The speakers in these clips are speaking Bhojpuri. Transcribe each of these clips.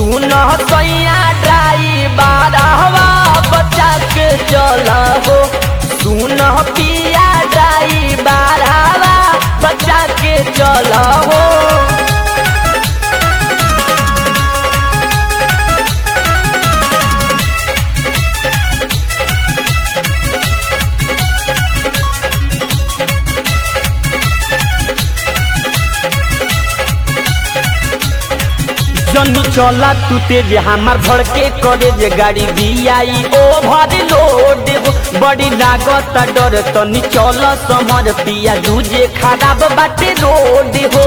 सुन सैया ड्राइवर हवा बचा के चल हो सुन पिया ड्राइवर हवा बचा के चल हो जनी चला तू तेज हमार भर के करे जे गाड़ी दियाई ओभर लोड हो बड़ी लागत डर तनी चल समझ पिया दूजे खराब बाटे रोड हो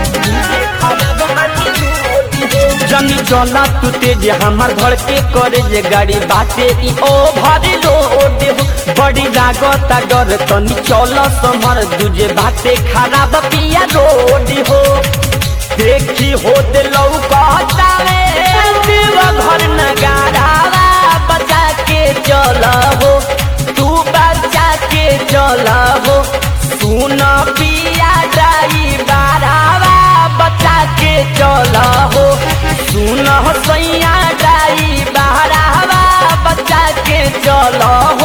जनी चला तू तेज हमार भर के करे जे गाड़ी बाटे ई ओभर लोड हो बड़ी लागत डर तनी चल समझ दूजे बाटे खराब पिया रोड हो देखी होत लौकतावे देव घर नगारावा बचा के चल हो तू बचा के चल हो सुन पिया ड्राइवरावा बचा के चल हो सुन सैया ड्राइवरावा बचा के चल हो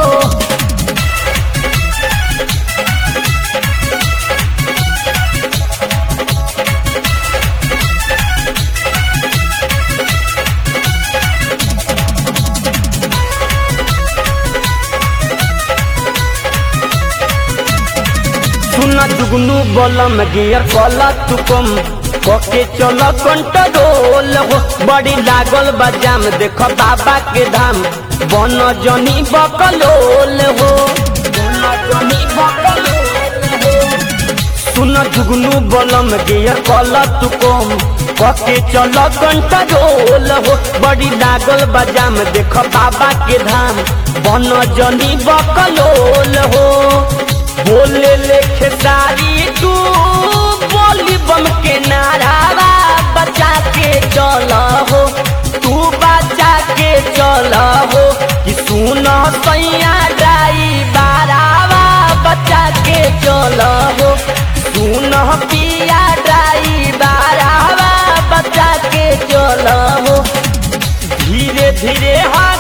सुन दुगनू बलम गियर कल तू कम कके चल कंट्रोल हो बड़ी लागल बजाम देख बाबा के धाम बन जनी बकलोल हो बन जनी बकलोल हो। सुन जुगनू बलम गियर कल तू कम कके चल कंट्रोल हो बड़ी लागल बजाम देख बाबा के धाम बन जनी बकलोल हो बोले लेखे सारी तू बोली बम के नारावा बचा के चल हो तू बचा के चल हो कि सुन सैया ड्राइवरावा बचा के चल हो सुन पिया ड्राइवरावा बचा के चल हो धीरे धीरे हाथ